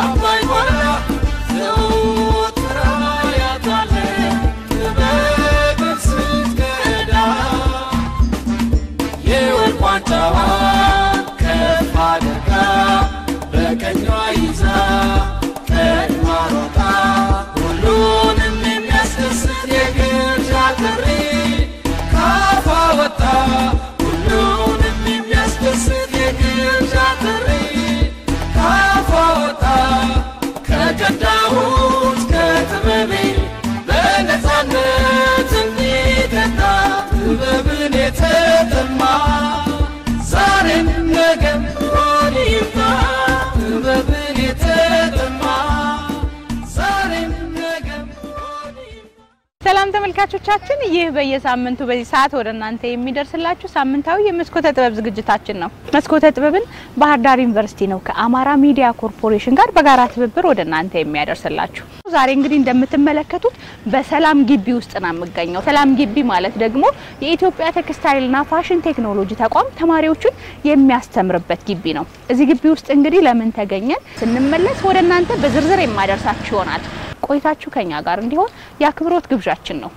ታማኝ ሆና ዘወትር አያታለሁ ጥበብን ስትቀዳ የወርቅ ዋንጫዋን ከፍ አድርጋ በቀኟ ይዛ ቀድማ ሮጣ ሁሉንም የሚያስደስት የግብዣ ጥሪ ካፏ ወጣ ሁሉንም የሚያስደስት የግብዣ ጥሪ ካፏ ወጣ ከቀዳሁት ከጥበቤ በነፃነት እንዲጠጣ ጥበብን የተጠማ ዛሬም ነገም ሆን ይምጣ ጥበብን የተጠማ ዛሬም ነገም ሆን ይምጣ ሰላም ተመልካቾቻችን፣ ይህ በየሳምንቱ በዚህ ሰዓት ወደ እናንተ የሚደርስላችሁ ሳምንታዊ የመስኮተ ጥበብ ዝግጅታችን ነው። መስኮተ ጥበብን ባህር ዳር ዩኒቨርሲቲ ነው ከአማራ ሚዲያ ኮርፖሬሽን ጋር በጋራ ትብብር ወደ እናንተ የሚያደርስላችሁ። ዛሬ እንግዲህ እንደምትመለከቱት በሰላም ግቢ ውስጥ ነው የምገኘው። ሰላም ግቢ ማለት ደግሞ የኢትዮጵያ ቴክስታይልና ፋሽን ቴክኖሎጂ ተቋም ተማሪዎቹን የሚያስተምርበት ግቢ ነው። እዚህ ግቢ ውስጥ እንግዲህ ለምን ተገኘን ስንመለስ ወደ እናንተ በዝርዝር የማደርሳችሁ ይሆናል። ቆይታችሁ ከኛ ጋር እንዲሆን የአክብሮት ግብዣችን ነው።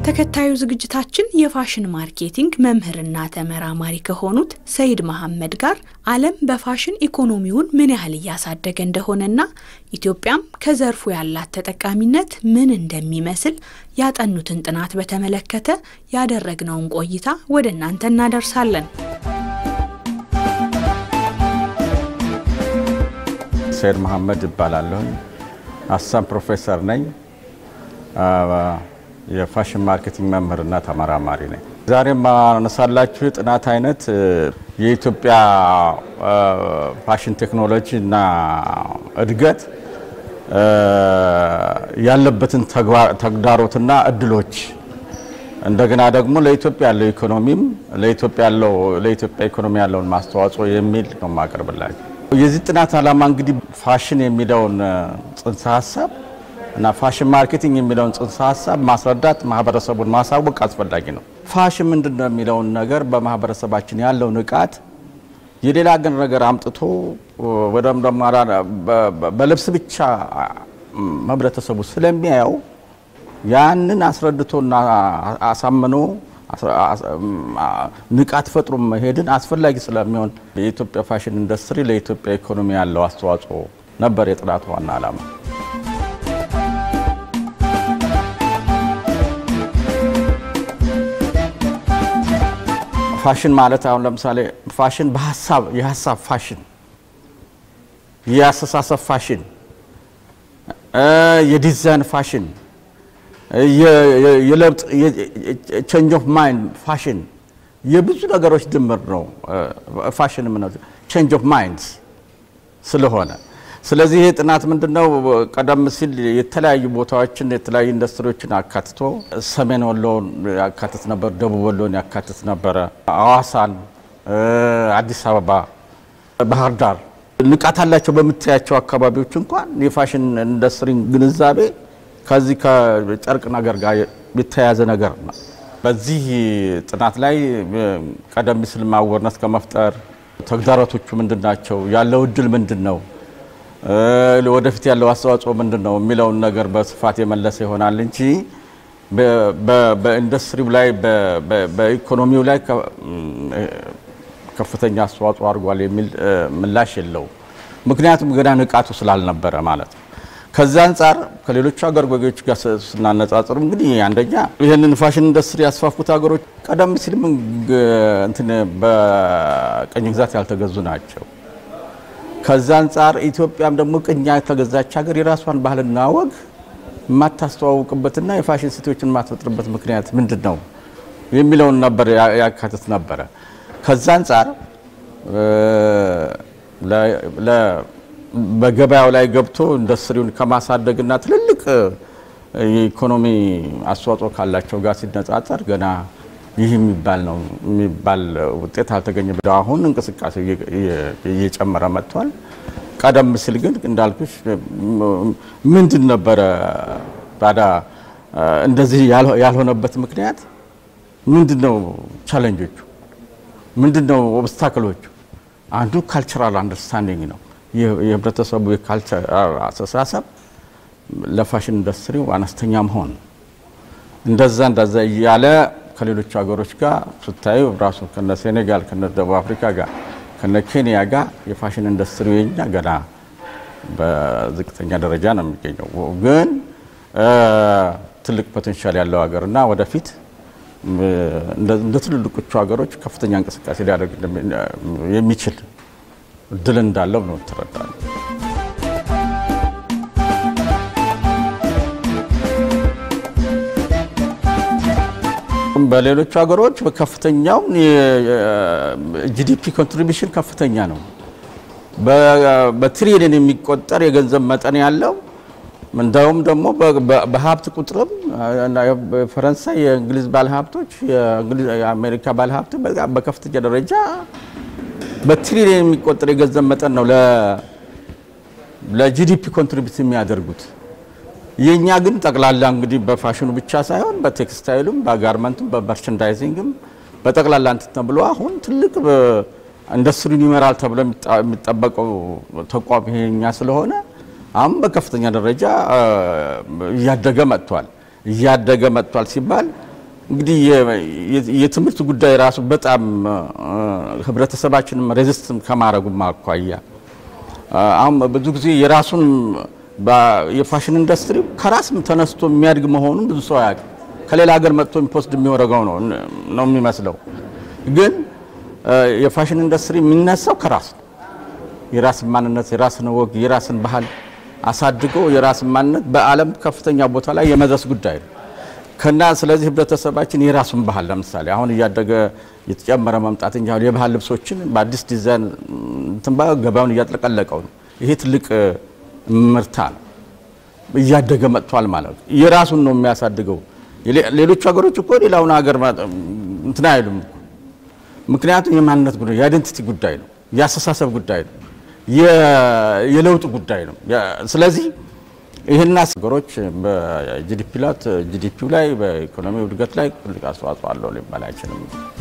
ተከታዩ ዝግጅታችን የፋሽን ማርኬቲንግ መምህርና ተመራማሪ ከሆኑት ሰይድ መሐመድ ጋር ዓለም በፋሽን ኢኮኖሚውን ምን ያህል እያሳደገ እንደሆነና ኢትዮጵያም ከዘርፉ ያላት ተጠቃሚነት ምን እንደሚመስል ያጠኑትን ጥናት በተመለከተ ያደረግነውን ቆይታ ወደ እናንተ እናደርሳለን። ሰይድ መሐመድ እባላለሁኝ። አሳም ፕሮፌሰር ነኝ። የፋሽን ማርኬቲንግ መምህርና ተመራማሪ ነኝ። ዛሬ ማነሳላችሁ የጥናት አይነት የኢትዮጵያ ፋሽን ቴክኖሎጂ እና እድገት ያለበትን ተግዳሮትና እድሎች እንደገና ደግሞ ለኢትዮጵያ ያለው ኢኮኖሚም ለኢትዮጵያ ያለው ለኢትዮጵያ ኢኮኖሚ ያለውን ማስተዋጽኦ የሚል ነው የማቀርብላችሁ። የዚህ ጥናት ዓላማ እንግዲህ ፋሽን የሚለውን ጽንሰ ሀሳብ እና ፋሽን ማርኬቲንግ የሚለውን ጽንሰ ሀሳብ ማስረዳት፣ ማህበረሰቡን ማሳወቅ አስፈላጊ ነው። ፋሽን ምንድን ነው የሚለውን ነገር በማህበረሰባችን ያለው ንቃት የሌላ ግን ነገር አምጥቶ ወደም ደግሞ በልብስ ብቻ ህብረተሰቡ ስለሚያየው ያንን አስረድቶና አሳምኖ ንቃት ፈጥሮ መሄድን አስፈላጊ ስለሚሆን የኢትዮጵያ ፋሽን ኢንዱስትሪ ለኢትዮጵያ ኢኮኖሚ ያለው አስተዋጽኦ ነበር የጥናቱ ዋና ዓላማ። ፋሽን ማለት አሁን ለምሳሌ ፋሽን በሀሳብ የሀሳብ ፋሽን፣ የአስተሳሰብ ፋሽን፣ የዲዛይን ፋሽን፣ የለውጥ ቼንጅ ኦፍ ማይንድ ፋሽን የብዙ ነገሮች ድምር ነው። ፋሽን ምን ቼንጅ ኦፍ ማይንድ ስለሆነ ስለዚህ ይህ ጥናት ምንድነው ቀደም ሲል የተለያዩ ቦታዎችን የተለያዩ ኢንዱስትሪዎችን አካትቶ ሰሜን ወሎን ያካትት ነበር፣ ደቡብ ወሎን ያካትት ነበረ፣ አዋሳን፣ አዲስ አበባ፣ ባህር ዳር ንቃት አላቸው በምታያቸው አካባቢዎች እንኳን የፋሽን ኢንዱስትሪ ግንዛቤ ከዚህ ከጨርቅ ነገር ጋር የተያያዘ ነገር ነው። በዚህ ጥናት ላይ ቀደም ሲል ማወርነስ ከመፍጠር ተግዳሮቶቹ ምንድን ናቸው፣ ያለው እድል ምንድን ነው ወደፊት ያለው አስተዋጽኦ ምንድን ነው የሚለውን ነገር በስፋት የመለሰ ይሆናል እንጂ በኢንዱስትሪው ላይ በኢኮኖሚው ላይ ከፍተኛ አስተዋጽኦ አድርጓል የሚል ምላሽ የለውም። ምክንያቱም ገና ንቃቱ ስላልነበረ ማለት ነው። ከዛ አንጻር ከሌሎቹ ሀገር ጎጌዎች ጋር ስናነጻጽር እንግዲህ አንደኛ ይህንን ፋሽን ኢንዱስትሪ ያስፋፉት ሀገሮች ቀደም ሲልም እንትን በቅኝ ግዛት ያልተገዙ ናቸው። ከዛ አንጻር ኢትዮጵያም ደግሞ ቅኝ የተገዛች ሀገር የራሷን ባህልና ወግ የማታስተዋውቅበትና የፋሽን ሴቶችን የማትፈጥርበት ምክንያት ምንድን ነው የሚለውን ነበር ያካትት ነበረ። ከዛ አንጻር በገበያው ላይ ገብቶ ኢንዱስትሪውን ከማሳደግና ትልልቅ የኢኮኖሚ አስተዋጽኦ ካላቸው ጋር ሲነጻጸር ገና ይህ የሚባል ነው የሚባል ውጤት አልተገኘም። አሁን እንቅስቃሴ እየጨመረ መጥቷል። ቀደም ሲል ግን እንዳልኩሽ ምንድን ነበረ ታዲያ እንደዚህ ያልሆነበት ምክንያት ምንድን ነው? ቻለንጆቹ ምንድን ነው? ኦብስታክሎቹ አንዱ ካልቸራል አንደርስታንዲንግ ነው። የህብረተሰቡ የካልቸራል አስተሳሰብ ለፋሽን ኢንዱስትሪው አነስተኛ መሆን እንደዛ እንደዛ እያለ ከሌሎች ሀገሮች ጋር ስታዩ ራሱ ከነ ሴኔጋል ከነ ደቡብ አፍሪካ ጋር ከነ ኬንያ ጋር የፋሽን ኢንዱስትሪ የኛ ገና በዝቅተኛ ደረጃ ነው የሚገኘው። ግን ትልቅ ፖቴንሻል ያለው ሀገርና ወደፊት እንደ ትልልቆቹ ሀገሮች ከፍተኛ እንቅስቃሴ ሊያደርግ የሚችል እድል እንዳለው ነው ትረዳለ። በሌሎቹ ሀገሮች በከፍተኛው ጂዲፒ ኮንትሪቢሽን ከፍተኛ ነው። በትሪሊየን የሚቆጠር የገንዘብ መጠን ያለው እንደውም ደግሞ በሀብት ቁጥርም የፈረንሳይ የእንግሊዝ ባለሀብቶች የአሜሪካ ባለሀብት በከፍተኛ ደረጃ በትሪሊየን የሚቆጠር የገንዘብ መጠን ነው ለጂዲፒ ኮንትሪቢዩት የሚያደርጉት። የእኛ ግን ጠቅላላ እንግዲህ በፋሽኑ ብቻ ሳይሆን በቴክስታይሉም፣ በጋርመንቱም፣ በመርቸንዳይዚንግም በጠቅላላ እንትን ተብሎ አሁን ትልቅ ኢንዱስትሪውን ይመራል ተብሎ የሚጠበቀው ተቋም ይሄኛ ስለሆነ አሁን በከፍተኛ ደረጃ እያደገ መጥቷል። እያደገ መጥቷል ሲባል እንግዲህ የትምህርት ጉዳይ ራሱ በጣም ህብረተሰባችንም ሬዚስት ከማድረጉም አኳያ አሁን ብዙ ጊዜ የራሱን የፋሽን ኢንዱስትሪ ከራስም ተነስቶ የሚያድግ መሆኑን ብዙ ሰው አያውቅም። ከሌላ ሀገር መጥቶ ኢምፖስት የሚወረገው ነው ነው የሚመስለው። ግን የፋሽን ኢንዱስትሪ የሚነሳው ከራስ ነው። የራስን ማንነት፣ የራስን ወግ፣ የራስን ባህል አሳድገው የራስን ማንነት በዓለም ከፍተኛ ቦታ ላይ የመድረስ ጉዳይ ነው ከና ስለዚህ ህብረተሰባችን የራሱን ባህል ለምሳሌ አሁን እያደገ የተጨመረ መምጣት እንጂ አሁን የባህል ልብሶችን በአዲስ ዲዛይን እንትን ገበያውን እያጥለቀለቀው ነው። ይሄ ትልቅ ምርታ ነው። እያደገ መጥቷል ማለት ነው። የራሱን ነው የሚያሳድገው። ሌሎቹ ሀገሮች እኮ ሌላውን ሀገር እንትን አይሉም። ምክንያቱም የማንነት ጉዳይ የአይደንቲቲ ጉዳይ ነው፣ የአስተሳሰብ ጉዳይ ነው፣ የለውጥ ጉዳይ ነው። ስለዚህ ይህን ሀገሮች በጂዲፒ ላት ጂዲፒው ላይ በኢኮኖሚ እድገት ላይ ትልቅ አስተዋጽኦ አለው ሊባል አይችልም።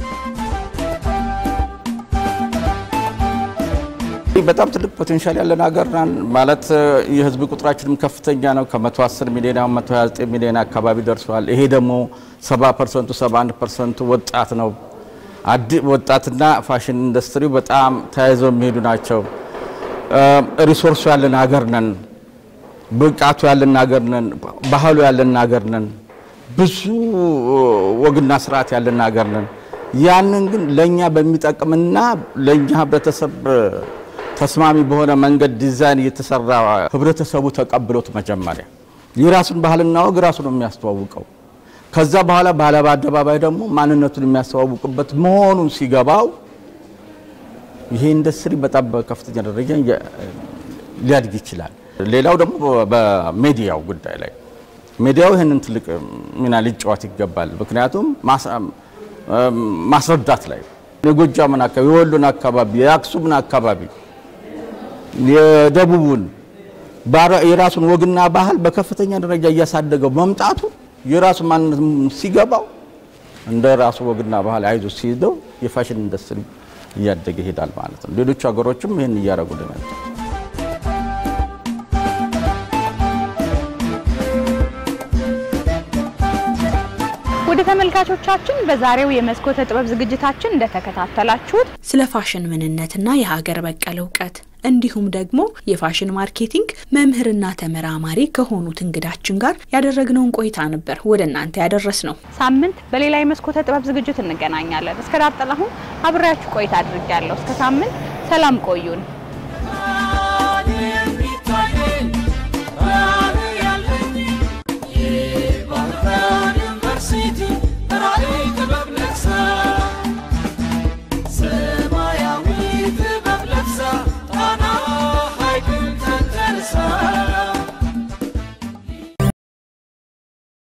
በጣም ትልቅ ፖቴንሻል ያለን ሀገር ነን ማለት የህዝብ ቁጥራችንም ከፍተኛ ነው። ከ110 ሚሊዮን አሁን 129 ሚሊዮን አካባቢ ደርሷል። ይሄ ደግሞ 70 ፐርሰንቱ 71 ፐርሰንቱ ወጣት ነው። ወጣትና ፋሽን ኢንዱስትሪው በጣም ተያይዘው የሚሄዱ ናቸው። ሪሶርሱ ያለን ሀገር ነን። ብቃቱ ያለን ሀገር ነን። ባህሉ ያለን ሀገር ነን። ብዙ ወግና ስርዓት ያለን ሀገር ነን። ያንን ግን ለእኛ በሚጠቅምና ለእኛ ህብረተሰብ ተስማሚ በሆነ መንገድ ዲዛይን እየተሰራ ህብረተሰቡ ተቀብሎት መጀመሪያ የራሱን ባህልና ወግ ራሱ ነው የሚያስተዋውቀው። ከዛ በኋላ ባለ በአደባባይ ደግሞ ማንነቱን የሚያስተዋውቅበት መሆኑን ሲገባው ይሄ ኢንዱስትሪ በጣም በከፍተኛ ደረጃ ሊያድግ ይችላል። ሌላው ደግሞ በሜዲያው ጉዳይ ላይ ሚዲያው ይህንን ትልቅ ሚና ሊጫወት ይገባል። ምክንያቱም ማስረዳት ላይ የጎጃምን አካባቢ፣ የወሎን አካባቢ፣ የአክሱምን አካባቢ፣ የደቡቡን የራሱን ወግና ባህል በከፍተኛ ደረጃ እያሳደገው መምጣቱ የራሱ ማንነት ሲገባው እንደ ራሱ ወግና ባህል አይዞ ሲይዘው የፋሽን ኢንዱስትሪ እያደገ ይሄዳል ማለት ነው። ሌሎቹ ሀገሮችም ይህን እያደረጉ ናቸው። ወደ ተመልካቾቻችን በዛሬው የመስኮተ ጥበብ ዝግጅታችን እንደተከታተላችሁት ስለ ፋሽን ምንነትና የሀገር በቀል እውቀት እንዲሁም ደግሞ የፋሽን ማርኬቲንግ መምህርና ተመራማሪ ከሆኑት እንግዳችን ጋር ያደረግነውን ቆይታ ነበር ወደ እናንተ ያደረስ ነው። ሳምንት በሌላ የመስኮተ ጥበብ ዝግጅት እንገናኛለን። እስከ ዳር ጥላሁን አብሬያችሁ ቆይታ አድርጌያለሁ። እስከ ሳምንት ሰላም ቆዩን።